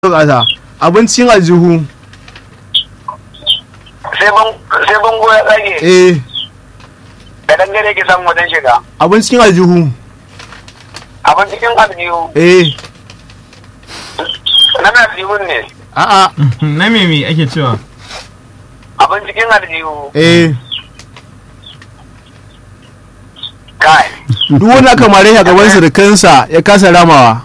bukata abincin aljihu sai bango ya tsage eh da dangare ke samun wajen shiga abincin aljihu abin cikin aljihu eh na mai aljihun ne a'a na meme ake cewa abin cikin aljihu eh kai duk wani aka mare a gaban surukansa ya kasa ramawa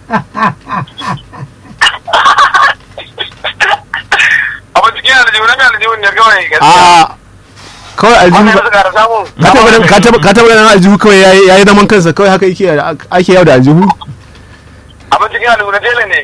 abin cikin aljihu na mai aljihun ne kawai gaskiya a kawai aljihu wannan ba- suka da samu ka taba ganin- ka taba ka taba ganin aljihu kawai yayi yayi zaman kansa kawai haka yake ake yau da aljihu abin cikin aljihu na tele ne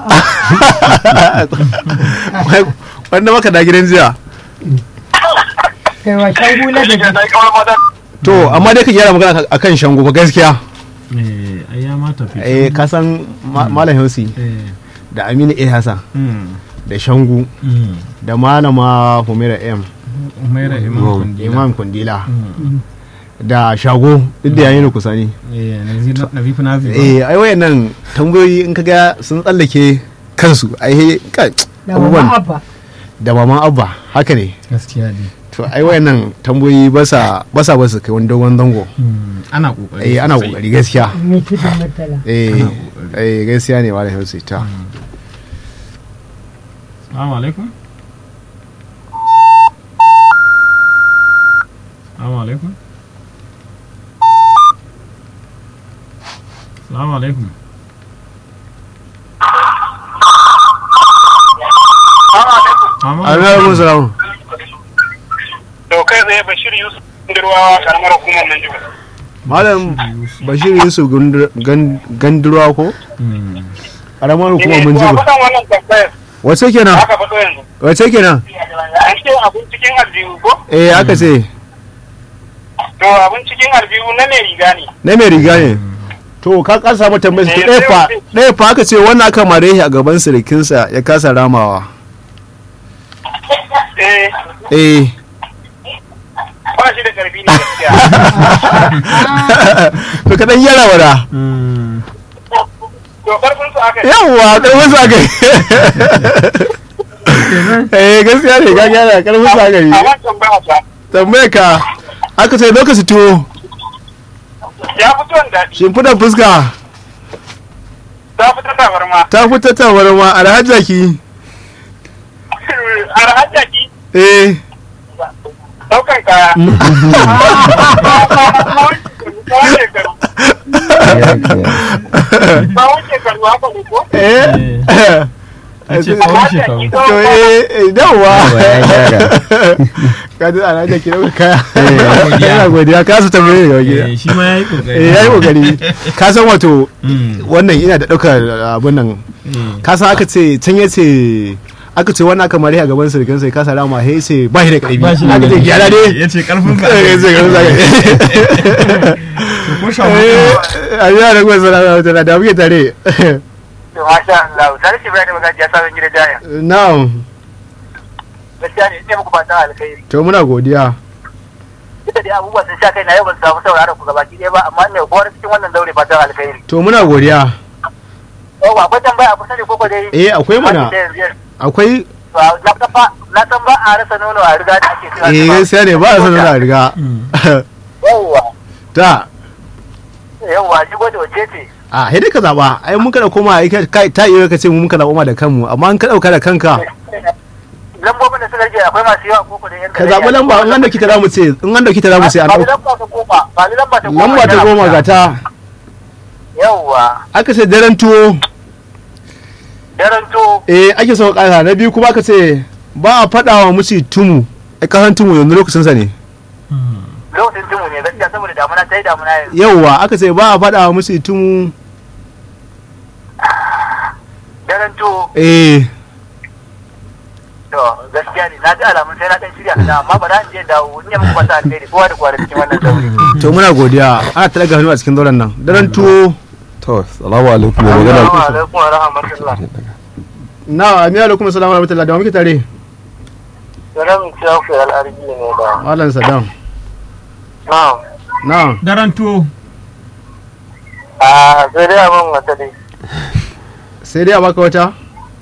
wanda maka da gidan jiya kai wa shan hula da na yi kawar mata to amma dai ka gyara magana akan shango ba gaskiya eh ai ya mata fi eh ka san Ma- malam Hausi eh da Aminu A Hassan mm da Shangu mm da malama Humaira M umaira imam kundila Imam Kundila Mm. da Shago duk da yayin kusa ne eh nazir nazifu nazifu eh ai wayannan tambayoyi in kaga sun tsallake kansu ai kai da mama abubuwan abba da maman abba haka ne gaskiya ne to ai wayannan tambayoyi ba sa ba sa ba su kai wani dogon zango Mm, ana kokari eh ana sosai. kokari gaskiya mai tudun murtala eh eh gaskiya ne malam Hausi ta Assalamu alaikum. Assalamu alaikum. Assalamu alaikum. Assalamu alaikum salam to kai tsaye bashir yusuf dirwawa karamar hukumar nan jiwa malam Bashir Yusuf Gundur- Gan- Gandurwa ko Mm. karamar hukumar mun jiba jiba kusan wannan tambayar wace kenan aka faɗo yanzu wace kenan an ce abin cikin aljihu ko eh aka ce to abin cikin aljihu na mai riga ne na mai riga ne to ka kasa mata tambayar to Eh, ɗaya fa sai- ɗaya fa aka ce wannan aka mare shi a gaban sirikinsa ya kasa ramawa eh eh ba shi da karfi ne gaskiya to ka dan yara wada Mm. to karfin su aka yi yawwa karfin sa kai eh gaskiya ne ka gyara karfin sa kai a wancan ba ta tambayar ka aka ce lokaci tuwo ya fito da daɗi shimfiɗar fuska ta fito tabarma ta fita tabarma alhajjaki arhajjaki eh daukan kaya tsawon shekaru tsawon shekaru haka ne ko eh Ya ce tsawon shekaru. to eh eh, yawwa ya gyara. ka ji alhajjaki da kaya godiya. yana godiya ka su tambaye ga gida Eh, shi ma yayi kokari. eh yayi kokari ka san wato Mm. wannan ina da ɗaukar abun nan Eh. ka san aka ce can ya ce aka ce wannan aka mare a gaban sirkin sai ka salama he ce ba shi da ƙarfi Ba shi da aka ce ƙarfi. gyara ne Ya ce karfin sa. eh sai ka zaka To, ko shawo. eh a yi da kuma salama da da muke tare to masha Allah tare shi bai da magaji ya sabon gidan jaya na'am gaskiya ne ne muku fatan alkhairi to muna godiya duka dai abubuwa sun sha kai na yau ban samu sauraron ku gabaki ɗaya ba amma ne kowa cikin wannan daure fatan alkhairi to muna godiya oh akwai tambaya a kusa ne koko dai eh akwai mana akwai na san ba na san ba a rasa nono a riga da ake cewa eh gaskiya ne ba a sanar da riga yawwa ta yawwa shigo da wace ce a sai dai ka zaba ai mun kada koma ai kai ta iya ka ce mun ka zaba ma da kanmu amma an ka dauka da kanka lambobin da suka rage akwai masu yawa koko da yan ka zabi lamba in an dauki ta zamu ce in an dauki ta zamu ce an ba dauka lamba ta goma ba lamba ta goma lamba ta goma ga ta yawwa aka ce daren tuwo daren to eh ake so kasa na biyu kuma aka ce ba a faɗa wa muci tumu a kasan tumu yanzu lokacin sa ne lokacin tumu ne gaskiya saboda damuna ta yi damuna yanzu yauwa aka ce ba a faɗa wa muci tumu daren to eh to gaskiya ne na ji alamun sai na dan shirya kaza amma ba za in je dawo in yi muku fata alheri kowa da kowa da cikin wannan daure to muna godiya ana ta daga hannu a cikin zauren nan daren tuwo To, salamu alaikum mai magana. Assalamu alaikum wa rahmatullah na amiya alaikum assalamu alaikum da muke tare Salam Shafi al'arji ne da malam sadam na'am na Daren tuwo. a sai dai abin wata dai sai dai a baka wata